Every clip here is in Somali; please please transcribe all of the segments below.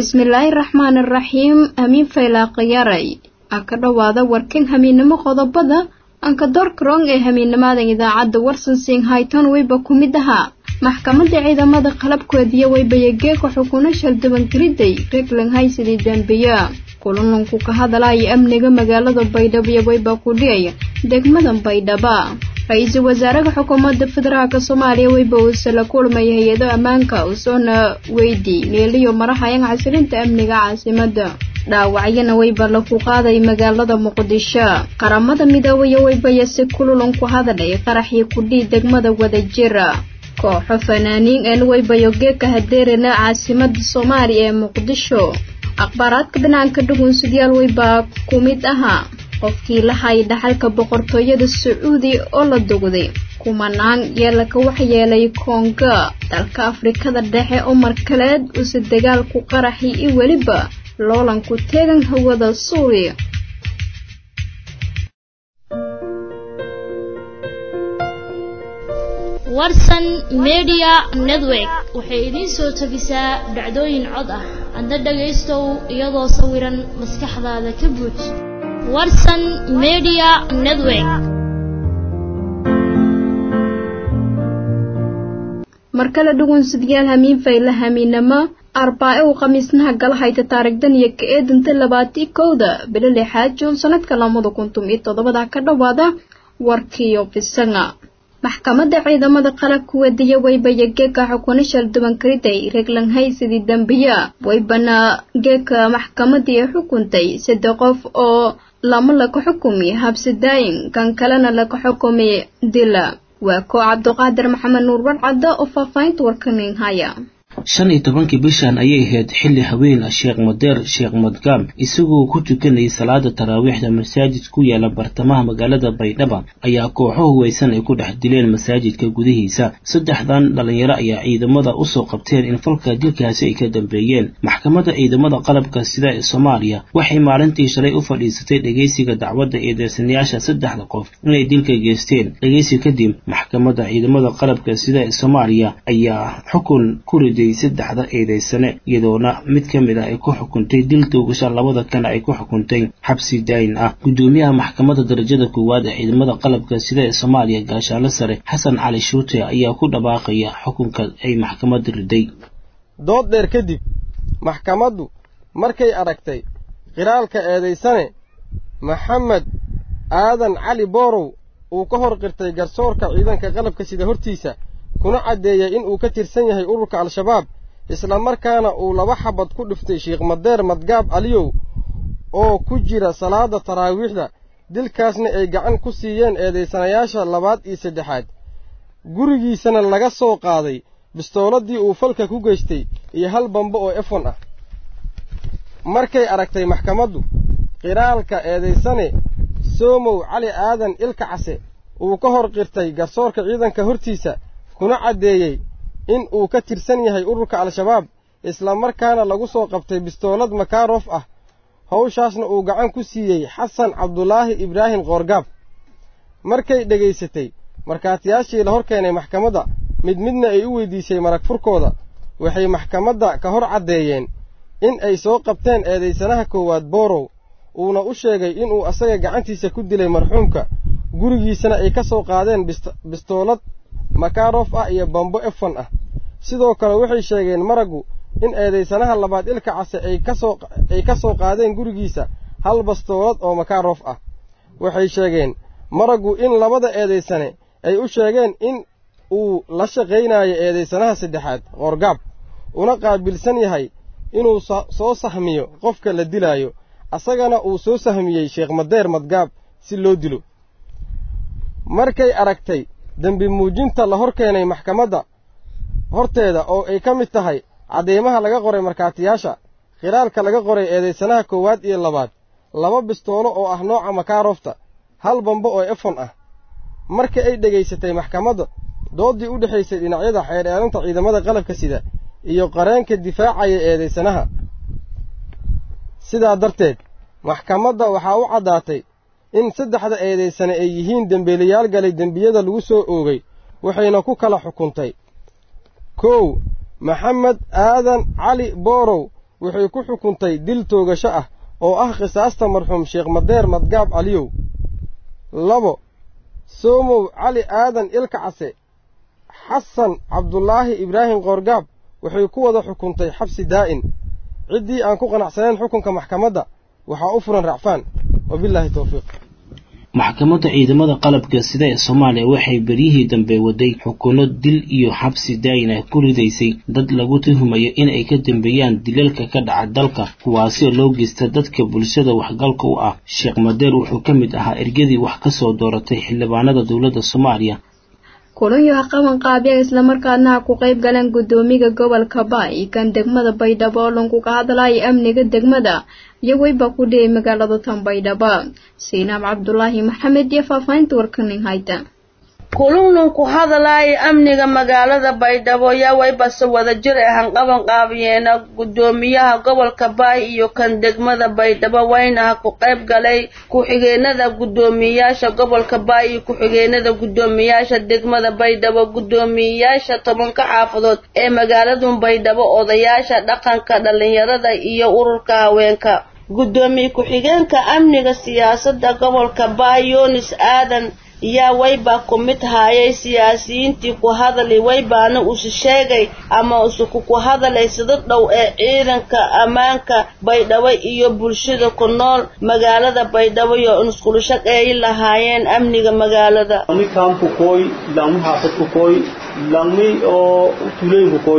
bismillaahi raxmaan araxiim hamiin faylaaqiyaray a ka dhowaada warkan hamiinnimo qodobada anka doorkarong ee hamiinnimaadan idaacadda warsansiing hayton weyba ku mid ahaa maxkamadda ciidamada qalabkoodiya weybayageeka xukuno shaldabangaridday reglan haysidii dambiya kulanunku ka hadalaya amniga magaalada baydhabo iyo weyba ku dhigaya degmada baydhaba ra-iisul wasaaraha xukuumadda federaalk soomaaliya weyba uuse la kulmaya hay-ado ammaanka usoona weydi meeliyo marahayan casirinta amniga caasimada dhaawacyana weyba laku qaaday magaalada muqdisho qaramada midoobeya weybaya si kululan ku hadalay qaraxii kudhii degmada wadajira kooxo fanaaniin een weybayo geeka hadeerana caasimada soomaaliya ee muqdisho akhbaaraadka banaanka dhugunsidyaal weybaa ku mid ahaa qofkii lahay dhaxalka boqortooyada sacuudi oo la dugday kumanaan yeelaka waxyeelay koonga dalka afrikada dhexe umar kaleed use dagaalku qaraxi iyo weliba loolanku teegan hawada suuriya warsan media network waxay idiin soo tabisaa dhacdooyin cod ah adna dhagaystow iyadoo sawiran maskaxdaada ka buuj warsan media network mar kale dhugunsidyaal hamiin fayla hamiinamo arbaa-e uu khamiisnaha gala hayta taarigdan iyo ka eedanta labaatii kowda bilo lixaad juun sanadka lamada kuntum iyo toddobada ka dhowaada warkiiyo bisanga maxkamadda ciidamada qalabka wadiya weybaya geeka xukuna shaldubankariday reglan haysidii dambiya weybana geeka maxkamadii ay xukuntay saddex qof oo lama laka xukumi habsidaayin kan kalena laka xukumi dila waa koo cabdiqaadir maxamed nuur warcadda oo faahfaahinta warkanin haya shan iyo tobankii bishan ayay ahayd xilli haween sheekh madeer sheekh madgaam isagoo ku tukanayay salaada taraawiixda masaajid ku yaala bartamaha magaalada baydhaba ayaa kooxo huweysan ay ku dhex dileen masaajidka gudihiisa saddexdan dhalinyaro ayaa ciidamada usoo qabteen in falka dilkaasi ay ka dambeeyeen maxkamadda ciidamada qalabka sida ee soomaaliya waxay maalintii shalay u fadhiisatay dhegeysiga dacwadda eedeysanayaasha saddexda qof inay dilka geysteen dhegeysi kadib maxkamadda ciidamada qalabka sida ee soomaaliya ayaa xukun ku riday saddexda eedeysane iyadoona mid ka mid ah ay ku xukuntay dil toogasha labada kana ay ku xukuntay xabsi daayin ah guddoomiyaha maxkamadda darajada koowaad ee ciidamada qalabka sida ee soomaaliya gaashaale sare xasan cali shuute ayaa ku dhawaaqaya xukunka ay maxkamadda riday dood dheer kadib maxkamaddu markay aragtay qiraalka eedaysane maxamed aadan cali boorow uu ka hor qirtay garsoorka ciidanka qalabka sida hortiisa kuna caddeeyey in uu ka tirsan yahay ururka al-shabaab isla markaana uu laba xabad ku dhiftay sheekh madeer madgaab aliyow oo ku jira salaada taraawiixda dilkaasna ay gacan ku siiyeen eedaysanayaasha labaad iyo saddexaad gurigiisana laga soo qaaday bistooladii uu falka ku geystay iyo hal bambo oo efon ah markay aragtay maxkamaddu qiraalka eedaysane soomow cali aadan ilka case uu ka hor qirtay garsoorka ciidanka hortiisa kuna caddeeyey in uu ka tirsan yahay ururka al-shabaab isla markaana lagu soo qabtay bistoolad makaarof ah hawshaasna uu gacan ku siiyey xasan cabdulaahi ibraahim qoorgaab markay dhegaysatay markhaatiyaashii la hor keenay maxkamadda mid midna ay u weydiisay marag furkooda waxay maxkamadda ka hor caddeeyeen in ay soo qabteen eedaysanaha koowaad boorow uuna u sheegay inuu asaga gacantiisa ku dilay marxuumka gurigiisana ay ka soo qaadeen bistoolad makaarof ah iyo bambo efon ah sidoo kale waxay sheegeen maraggu in eedaysanaha labaad ilka case ay ka soo qaadeen gurigiisa hal bastoolad oo makaarof ah waxay sheegeen maraggu in labada eedaysane ay u sheegeen in uu la shaqaynayo eedaysanaha saddexaad qoorgaab una qaabilsan yahay inuu soo sahmiyo qofka la dilaayo asagana uu soo sahmiyey sheekh madeer madgaab si loo dilo markay aragtay dembi muujinta la hor keenay maxkamadda horteeda oo ay ka mid tahay cadeymaha laga qoray markhaatiyaasha khilaalka laga qoray eedaysanaha koowaad iyo labaad laba bistoolo oo ah nooca makaarofta hal bambo oo efon ah marka ay dhegaysatay maxkamadda dooddii u dhexaysay dhinacyada xeer eelanta ciidamada qalabka sida iyo qareenka difaacaya eedaysanaha sidaa darteed maxkamadda waxaa u caddaatay in saddexda eedaysane ay yihiin dembeelayaal galay dembiyada lagu soo oogay waxayna ku kala xukuntay kow maxamed aadan cali boorow waxay ku xukuntay dil toogasho ah oo ah qisaasta marxuum sheekh madeer madgaab caliyow labo soomow cali aadan ilka case xasan cabdulaahi ibraahim qoorgaab waxay ku wada xukuntay xabsi daa'in ciddii aan ku qanacsanayn xukunka maxkamadda waxaa u furan racfaan wabilaahi towfiiq maxkamadda ciidamada qalabka sida ee soomaaliya waxay beryihii dambe waday xukuno dil iyo xabsi daayin ah ku ridaysay dad lagu tuhumayo in ay ka dambeeyaan dilalka ka dhaca dalka kuwaasoo loo geysta dadka bulshada waxgalka u ah sheekh madeer wuxuu ka mid ahaa ergadii wax ka soo dooratay xildhibaanada dowladda soomaaliya kulanyaha qaban qaabyaga islamarkaadna ha ku qayb galeen guddoomiga gobolka baay kan degmada baydhabo oo lankuga hadlaya amniga degmada iyo weyba ku dhiyay magaalada tan baydhabo siinaab cabdulaahi maxamed iyo faahfaahinta warkanin hayta kulunlun ku hadalaya amniga magaalada baydhabo yaa waybase wada jir ahan qaban qaabiyeena guddoomiyaha gobolka baay iyo kan degmada baydhabo wayna ha ku qayb galay ku-xigeenada guddoomiyayaasha gobolka baay iyo ku-xigeenada guddoomiyayaasha degmada baydhabo guddoomiyayaasha tobanka xaafadood ee magaaladun baydhabo odayaasha dhaqanka dhallinyarada iyo ururka haweenka guddoomiye ku-xigeenka amniga siyaasadda gobolka baay yunis aadan yaa waybaa ku mid haayay siyaasiyiintii ku hadali waybaana usu sheegay ama usuku ku hadalay sida dhow ee ciidanka ammaanka baydhabo iyo bulshada ku nool magaalada baydhabo iyo iskulu shaqeeyi lahaayeen amniga magaalada lami kaamku kooy lami xaafadku kooy lami oo tuulooyinku kooy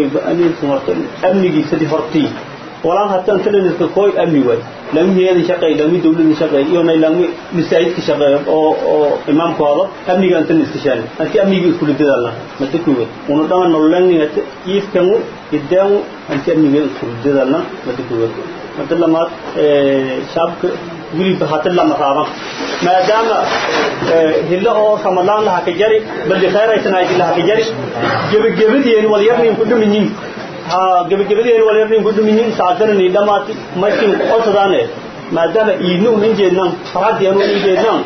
amnigiisadii hortii walaan hataan talanirka kooy amni waay lami hiyada shaqeey lami dawlada shaqeey iyo nay lami masaajidka shaqeey oo oo imaamkooda amniga inta niskashaan anti amniga isku lidadalna mata kuwe una dhama nololani hata iifkangu idaamu anti amniga isku lidadalna mata kuwe mata lamaad shaabka wiliba hata lama raaban maadaama hilo oo ramadaan laha ka jari balli khayraysanaaji laha ka jari gebagabadeen walyarnin ku dhuminyin ha gebagabadeen walyarnin ku dhuminyin saadanani dhamaati maysin osadaane maadaama iidnu unan jeednaan faradianu unan jeednaan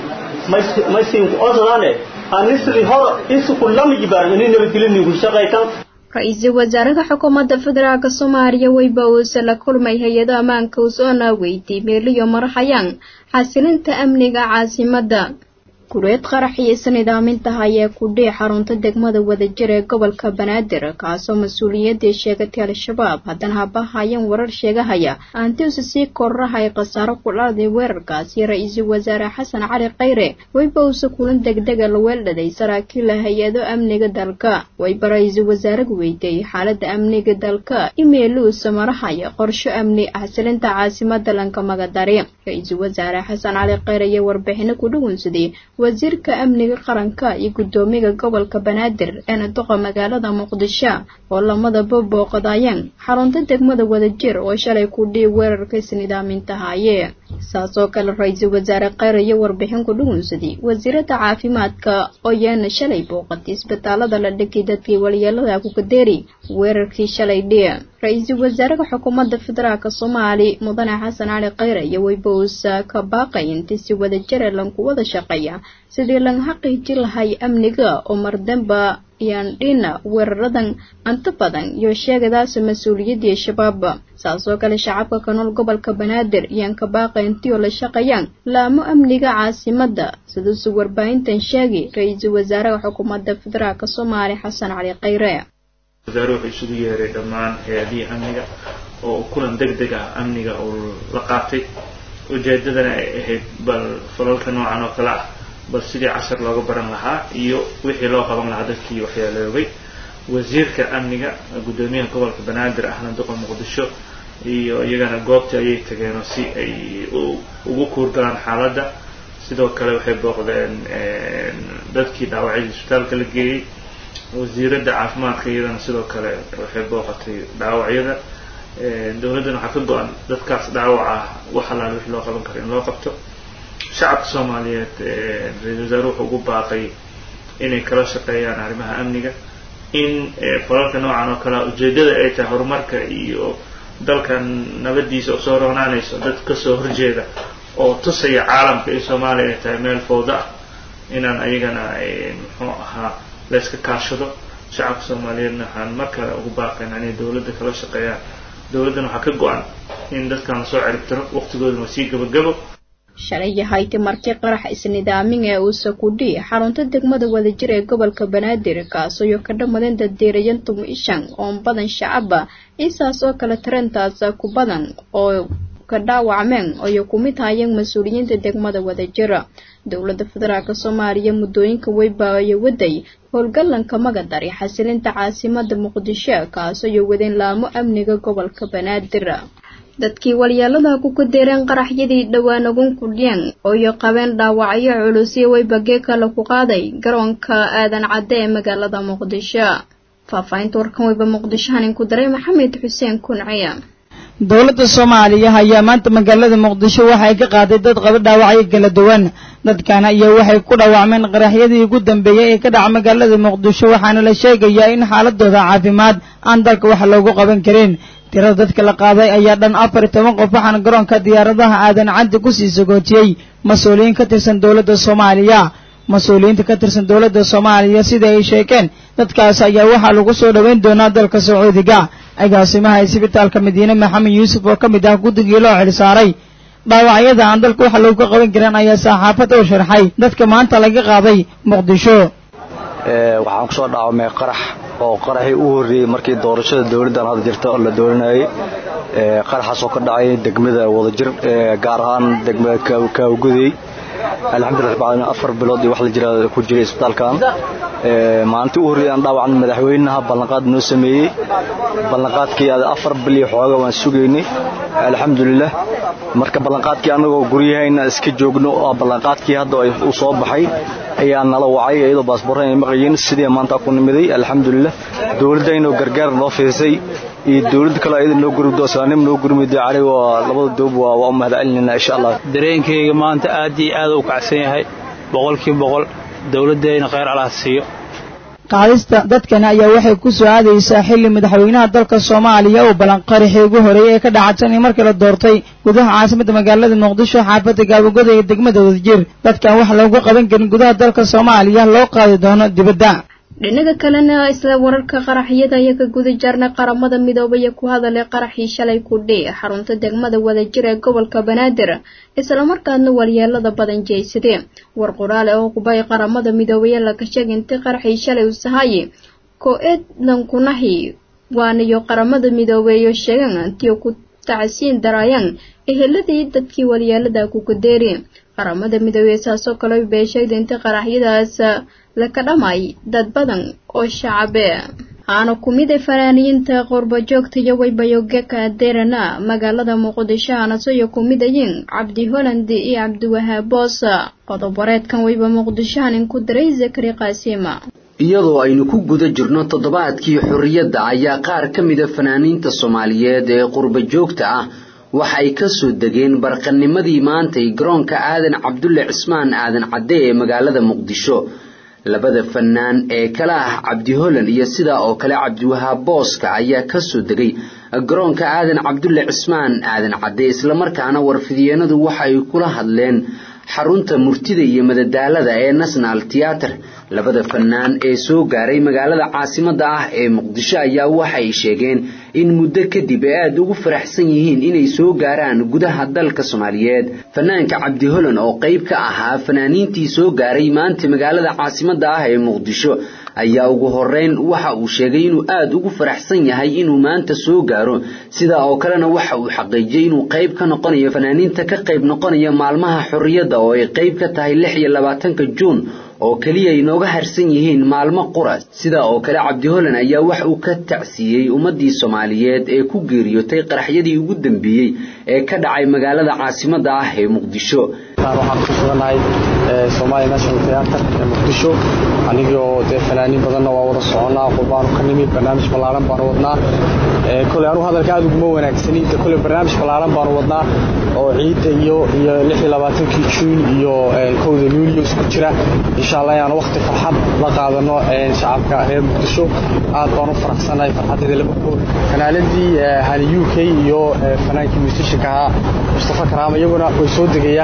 maysin osadaane anisri hor isuku lama jibaaran ini nabadgelinin ku shaqaytan ra-iisul wasaaraha xukuumadda federaalk soomaaliya weyba uuse la kulmay hay-ado ammaanka usoona weydiy meeliyo maraxayaan xasilinta amniga caasimadda gureed qarax iyo isnidaaminta hayee kudhii xarunta degmada wadajir ee gobolka banaadir kaasoo mas-uuliyadii sheegatay al-shabaab haddana habahayeen warar sheegahaya aantiuse sii kororahay khasaaro ku dhaladay weerarkaasi ra-iisul wasaare xasan cali khayre weyba uuse kulan degdega la weeldhaday saraakiila hay-ado amniga dalka weyba ra-iisul wasaaragu weydieyey xaalada amniga dalka imeeluuse marahaya qorsho amni xasilinta caasimada lanka magadari ra-iisul wasaare xasan cali khayre iyo warbixino ku dhugunsaday wasiirka amniga qaranka iyo guddoomiga gobolka banaadir eena duqa magaalada muqdisho oo lamadaba booqadayeen xarunta degmada wadajir oo shalay ku dhii weerarka isnidaaminta haaye saasoo kale ra-iisul wasaare kheyre iyo warbixin ku dhugunsaday wasiirada caafimaadka oo yeena shalay booqatay isbitaalada la dhigay dadkii walyeelada kukadeeri weerarkii shalay dhii ra-iisul wasaaraha xukuumadda federaalk soomaali mudane xasan cali kheyre iyo weybausa ka baaqay intii si wadajire lanku wada shaqeeya sidii laga xaqiiji lahay amniga oo mardamba iyaan dhina weeraradan anta badan iyo sheegadaasa mas-uuliyadii shabaab saasoo kale shacabka ka nool gobolka banaadir iyaan ka baaqay intii oo la shaqeeyaan laamo amniga caasimadda siduusu warbaahintan sheegi ra-iisul wasaaraha xukuumadda federaalk soomaali xasan cali kheyre wasaare wuxuu isugu yeeray dhammaan hay-adihii amniga oo kulan deg deg ah amniga uu la qaatay ujeedadana ay ahayd bal falalka noocan oo kale ah bal sidii cashar looga baran lahaa iyo wixii loo qaban lahaa dadkii waxyaaloobay wasiirka amniga guddoomiyaha gobolka banaadir ahna duqa muqdisho iyo iyagana goobtii ayay tageenoo si ay ugu kuurgalaan xaaladda sidoo kale waxay booqdeen dadkii dhaawacyadii isbitaalka la geeyey wasiiradda caafimaadka iyadana sidoo kale waxay booqatay dhaawacyada dowladdana waxaa ka go-an dadkaas dhaawaca wax allaale wixii loo qaban karo in loo qabto shacabka soomaaliyeed ra-isul wasaare wuxuu ugu baaqay inay kala shaqeeyaan arrimaha amniga in falalka noocan oo kalea ujeeddada ay tahay horumarka iyo dalkan nabadiisa usoo roonaanayso dad kasoo horjeeda oo tusaya caalamka in soomaaliya ay tahay meel fowda ah inaan ayagana muxuu ahaa layska kaashado shacabka soomaaliyeedna waxaan mar kale ugu baaqaynaa inay dowladda kala shaqeeyaan dowladdan waxaa ka go-an in dadkan lasoo ciribtiro waqtigoodana waa sii gabagabo shalay yahayti markii qarax isnidaamin ee uusa kudhi xarunta degmada wadajir ee gobolka banaadir kaasoo ka dhammadeen daddiirayan tumishan oon badan shacaba isaas oo kale tareentaas ku badan oo ka dhaawacmeen oyo kumid hayeen mas-uuliyiinta degmada wadajira dowladda federaalk soomaaliya muddooyinka weybaayo waday howlgallanka magadar ee xasilinta caasimada muqdisho kaasoo wadeen laamo amniga gobolka banaadir dadkii walyeelada ku kadeereen qaraxyadii dhowaan ugun kudhiyeen ooyo qabeen dhaawacyo culusyo weybagee kale ku qaaday garoonka aadan cadde ee magaalada muqdisho faahfaahinta warkan weyba muqdisho hanin ku daray maxamed xuseen kunciya dowladda soomaaliya ayaa maanta magaalada muqdisho waxay ka qaaday dad qaba dhaawacyo kala duwan dadkan ayaa waxay ku dhaawacmeen qaraxyadii ugu dambeeyey ee ka dhaca magaalada muqdisho waxaana la sheegayaa in xaaladooda caafimaad aan dalka wax loogu qaban karin tirada dadka la qaaday ayaa dhan afar iyo toban qof waxaana garoonka diyaaradaha aadan caddi kusii sagootiyey mas-uuliyiin ka tirsan dowladda soomaaliya mas-uuliyiinta ka tirsan dowladda soomaaliya sida ay sheegeen dadkaas ayaa waxaa lagu soo dhoweyn doonaa dalka sacuudiga agaasimaha isbitaalka madiine maxamed yuusuf oo ka mid ah guddigii loo xilsaaray dhaawacyada aan dalka waxa looga qaban karin ayaa saxaafadda u sharxay dadka maanta laga qaaday muqdisho waxaan kusoo dhaawamay qarax oo qaraxii u horreeyey markii doorashada dowladdan hadda jirta oo la dooranayay qaraxaas oo ka dhacay degmada wadajir gaar ahaan degmada kaawgudey alxamdulillah rabbil caalamiin afar bilood iyo wax la jira ku jiray isbitaalkan maalintii u horreeyay aan dhaawacan madaxweynaha ballanqaad noo sameeyey ballanqaadkii afar bil iyo xooga waan sugaynay alxamdulillah marka ballanqaadkii annagoo guryahayna iska joogno oo ballanqaadkii hadda uu soo baxay ayaa nala wacay iyadoo baasboorran ay maqayeen sidii maanta ku nimiday alxamdulillah dowladdaynoo gargaar noo fiisay iyo dowladda kale ayada noo gurmid oo islaanimo noo gurmid cali waa labada doob waa waa u mahadcelinayna insha allah dareenkayga maanta aad iyo aad u kacsan yahay boqolkii boqol dowladdayna khayr allah siiyo qaadista dadkan ayaa waxay ku soo aadaysaa xilli madaxweynaha dalka soomaaliya uu ballanqarixii ugu horreeyey ee ka dhacatan in markii la doortay gudaha caasimadda magaalada muqdisho xaafadda gaabogoda iyo degmada wadajir dadkan wax loogu qaban karin gudaha dalka soomaaliya loo qaadi doono dibadda dhinaga kalena isla wararka qaraxyada ayaa ka guda jarnay qaramada midoobaya ku hadalay qaraxii shalay kudhi xarunta degmada wadajir ee gobolka banaadir islamarkaadna walyeelada badan jeysadee war qoraale oo qubay qaramada midoobaya laga sheegay intii qaraxii shalay u sahaye ko-eed lankunahi waanayo qaramada midoobeeyo sheegan intii ku tacsiin darayaan eheladii dadkii walyeelada ku kadeeri qaramada midoobey saasoo kale bay sheegday intii qaraxyadaas laka dhamay dad badan oo shacabe aana ku mid a fanaaniyiinta qurbajoogta iyo waybayogeka adeerana magaalada muqdisho aanasoyo ku mid ayiin cabdi holland iyo cabdiwahaab boosa qodob wareedkan wayba muqdishohanin ku diray zakari qaasima iyadoo aynu ku guda jirno toddobaadkii xorriyadda ayaa qaar ka mida fanaaniinta soomaaliyeed ee qurba joogta ah waxa ay ka soo degeen barqanimadii maantay garoonka aadan cabdulle cismaan aadan cadde ee magaalada muqdisho labada fanaan ee kala ah cabdi holland iyo sidaa oo kale cabdiwahaab booska ayaa ka soo degay garoonka aadan cabdulle cismaan aadan cadde islamarkaana warfidyeennadu waxa ay kula hadleen xarunta murtida iyo madadaalada ee national theater labada fanaan ee soo gaaray magaalada caasimadda ah ee muqdisho ayaa waxay sheegeen in muddo kadib ay aada ugu faraxsan yihiin inay soo gaaraan gudaha dalka soomaaliyeed fanaanka cabdi holland oo qayb ka ahaa fanaaniintii soo gaaray maanta magaalada caasimadda ah ee muqdisho ayaa ugu horeyn waxa uu sheegay inuu aada ugu faraxsan yahay inuu maanta soo gaaro sidaa oo kalena waxa uu xaqiijiyey inuu qayb ka noqonayo fanaaniinta ka qayb noqonaya maalmaha xorriyadda oo ay qayb ka tahay lix iyo labaatanka juun oo keliya ay nooga harsan yihiin maalmo qura sidaa oo kale cabdi holland ayaa wax uu ka tacsiiyey ummaddii soomaaliyeed ee ku geeriyootay qaraxyadii ugu dambeeyey ee ka dhacay magaalada caasimadda ah ee muqdisho waxaan ku sugannahay somalia national theater ee muqdisho anigoo dee fanaaniin badanna waa wada soconnaa qurbaanu ka nimi barnaamij ballaaran baanu wadnaa koley anugu hadalka aad uguma wanaagsani de koley barnaamij ballaaran baanu wadnaa oo ciidda iyo iyo lix iyo labaatankii juun iyo kowda luulyo isku jira insha allah inaan waqti farxad la qaadano shacabka reer muqdisho aad baan u faraxsanahay farxadeeda laba kood fanaaladii hani u k iyo fanaankii musishanka ahaa mustafa karaama iyaguna way soo degayaan insha allah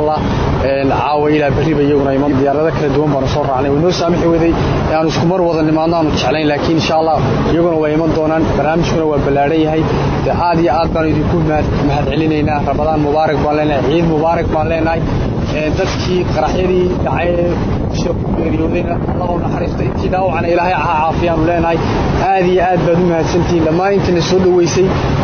allah caawa ilaa berriba iyaguna iman diyaarado kala duwan baanu soo raacnay way noo saamixi waday aanu isku mar wada nimaadno aanu jeclayn laakiin insha allah iyaguna way iman doonaan barnaamijkuna waa ballaadhan yahay dee aad iyo aad baanu idinku mahad celinaynaa rabadaan mubaarak baan leenahay ciid mubaarak baan leenahay dadkii qaraxyadii dhacay ku geeriyoodayna allahu naxariisto intii dhaawacna ilaahay aha caafiyaanu leenahay aad iyo aad baad u mahadsantihiin dhammaan intana soo dhoweysay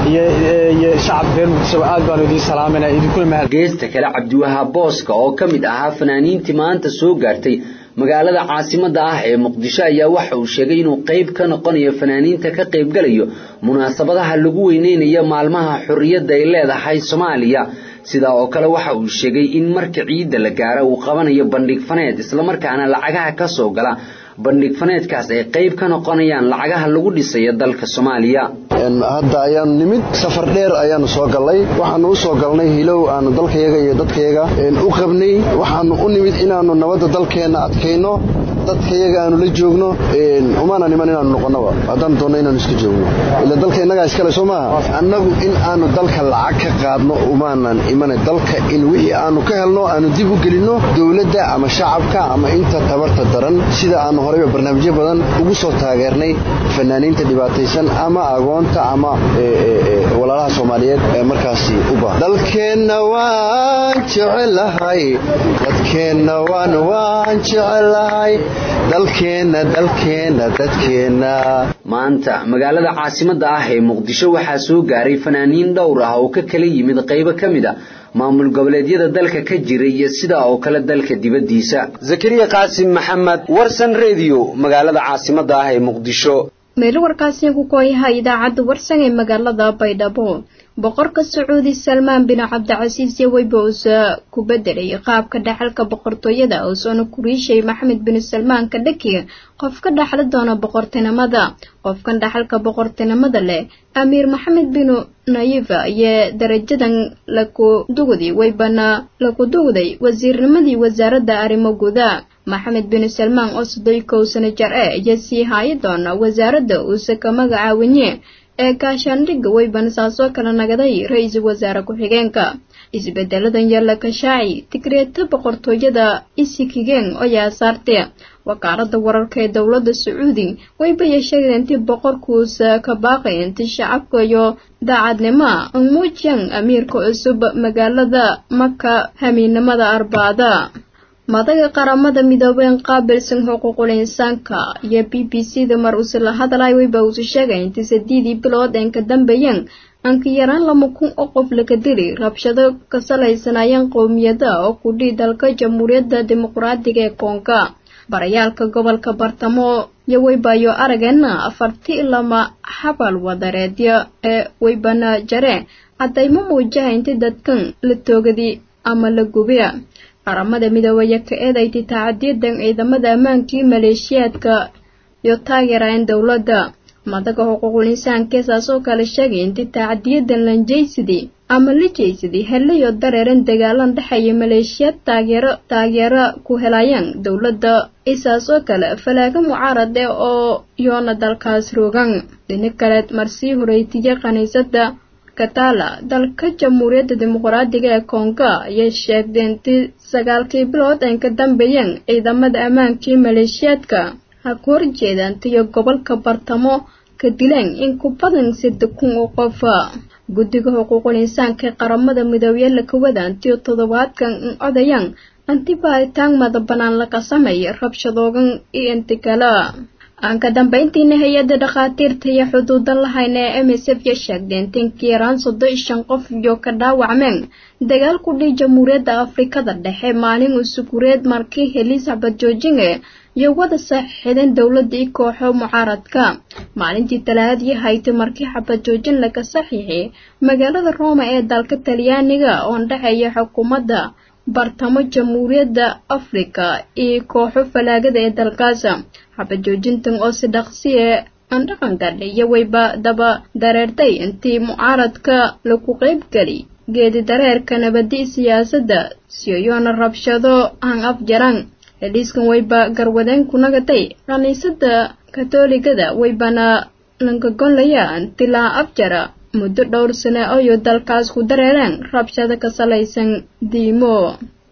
iyo shacabka reer muqdisho aad baanu idiin salaamayna idinkuna mahad geesta kale cabdiwahaab booska oo ka mid ahaa fanaaniintii maanta soo gaartay magaalada caasimadda ah ee muqdisho ayaa waxa uu sheegay inuu qayb ka noqonayo fanaaniinta ka qaybgalayo munaasabadaha lagu weyneynayo maalmaha xorriyadda ay leedahay soomaaliya sidaa oo kale waxa uu sheegay in marka ciidda la gaaro uu qabanayo bandhig faneed islamarkaana lacagaha ka soo gala bandhig faneedkaas ay qayb ka noqonayaan lacagaha lagu dhisayo dalka soomaaliya hadda ayaanu nimid safar dheer ayaanu soo gallay waxaanu u soo galnay hilow aanu dalkayaga iyo dadkayaga u qabnay waxaanu u nimid inaannu nabadda dalkeenna adkayno dadkayaga aanu la joogno umaana niman inaanu noqonnoba haddaan doonno inaanu iska joogno ila dalka innagaa iskale soo maaha annagu in aanu dalka lacag ka qaadno umaanan imana dalka in wixii aanu ka helno aanu dib u gelinno dowladda ama shacabka ama inta tabarta daran sida aanu horeyba barnaamijyo badan ugu soo taageernay fanaaniinta dhibaataysan ama agoonta ama walaalaha soomaaliyeed ee markaasi u baahan dalkeenna waan jecelahay dadkeenna waan waan jecelahay dalkeenna dalkeenna dadkeenna maanta magaalada caasimadda ah ee muqdisho waxaa soo gaaray fanaaniin dhowr ah oo ka kala yimid qaybo ka mid a maamul goboleedyada dalka ka jira iyo sidaa oo kale dalka dibaddiisa zakariya qaasim maxamed warsan rediyo magaalada caasimadda ah ee muqdisho meel warkaasi ku kooyaha idaacadda warsan ee magaalada baydhabo boqorka sacuudi salmaan bin cabdicasiis yoweyba uusa ku bedelay qaabka dhaxalka boqortooyada uusoona ku riishay maxamed bin salmaan kadhaki qofka dhaxli doona boqortinimada qofkan dhaxalka boqortinimada leh amiir maxamed bin nayifa ayaa darajadan laku dugday weybana laku dugday wasiirnimadii wasaaradda arrimo guda maxamed bin salmaan oo soddon kow sano jar e ayaa sii haayi doona wasaaradda uuse ka magacaawinye ee gaashaandhigga weybana saasoo kala nagaday ra-iisul wasaare ku-xigeenka isbedeladan yalla kashaaci tigreeta boqortooyada isikigeen ayaa saartay wakaalada wararka ee dowladda sacuudi waybayay sheegeen intii boqorkuusa ka baaqay intii shacabka iyo daacadnimo umuujiyaan amiirka cusub magaalada maka hamiinimada arbaada madaga qaramada midoobeen qaabilsan xuquuqul insaanka iyo b b c da mar uuse la hadlay wayba uusu sheegay intii sadiidii bilood een ka dambeeyeen anka yaraan lama kun oo qof laga dili rabshado ka salaysanayeen qowmiyada oo ku dhii dalka jamhuuriyadda dimuqraadiga ee koonka barayaalka gobolka bartamo iyo waybayo arageena afartii lama xabal wadareedya ee waybana jare caddaymo muujaha intii dadkan la toogadi ama la gubiya qaramada midoobaya ka eedayti tacadiyadan ciidamada ammaankii maleeshiyaadka iyo taageeraan dowladda madaga xuquuqul insaanka saasoo kale sheegay intii tacadiyadan lanjaysidii ama la jaysadii helayo dareeran dagaalan dhexeeya maleeshiyaad taageero taageero ku helayaan dowladda isaasoo kale falaaga mucaarad eh oo yoona dalkaas rogan dhini kaleed marsii horeytiya kaniisada katala dalka jamhuuriyadda dimuqraadiga ee konga ayay sheegdeen intii sagaalkii bilood ay ka dambeeyeen ciidamada ammaankii maleeshiyaadka ha ku horjeedaantiyo gobolka bartamo ka dileen in ku badan saddex kun oo qof guddiga xuquuqul insaanka ee qaramada midoobiye la kawadaantiyo toddobaadkan in odayaan anti baaritaan mada bannaan laga sameeya rabshadoogan iyo inti kale aan ka dambayntiina hay-adda dhakhaatiirta iyo xuduudan lahayn ee m s f ya sheegdeen tinkii yaraan soddon iyo shan qof iyo ka dhaawacmeen dagaal ku dhii jamhuuriyadda afrikada dhexe maalin usugureed markii elizabeth georginge iyo wada saaxiixdeen dowladda i kooxo mucaaradka maalintii talaadii haytay markii xabad joojin laga saxiixay magaalada roma ee dalka talyaaniga oon dhexeeya xukuumadda bartamo jamhuuriyadda afrika iyo kooxo falaagada ee dalkaas xabad joojintan oo si dhaqsiye aan dhaqan gadhay iyo wayba daba dareertay intii mucaaradka lagu qaybgeli geedi dareerka nabadi siyaasadda siyoyoona rabshado aan afjaran heliiskan wayba garwadeen ku nagatay kaniisada katooligada waybana langagonlaya intilaa afjara muddo dhowr sane oyo dalkaas ku dareereen rabshado ka salaysan diimo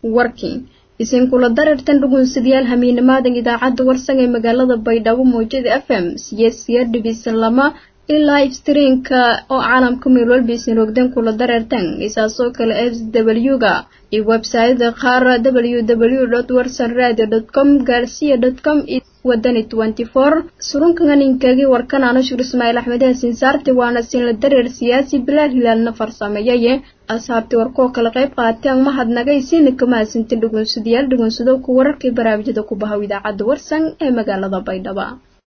warking isinkula dareertan dhugunsadayaal hamiinimaadan idaacadda warsan ee magaalada baydhabo mawjada f m siyeesiya dhibisan lama ilaa iftireenka oo caalamka meel walba isin rogdan kula dareertan isaasoo kale f w ga iyo websayada qaar w w dot warsan radio dot com gaarsiya dot com wadani twenty four surunkanganinkagi warkanaano shur ismaaciil axmed haasin saarti waana sinla dareer siyaasi bilaal hilaalna farsameeyaye asxaabtii warkoo kala qayb qaateen mahadnagay siina kama hasinta dhugunsadayaal dhugunsado ku wararkii baraamijyada ku bahaw idaacadda warsan ee magaalada baydhaba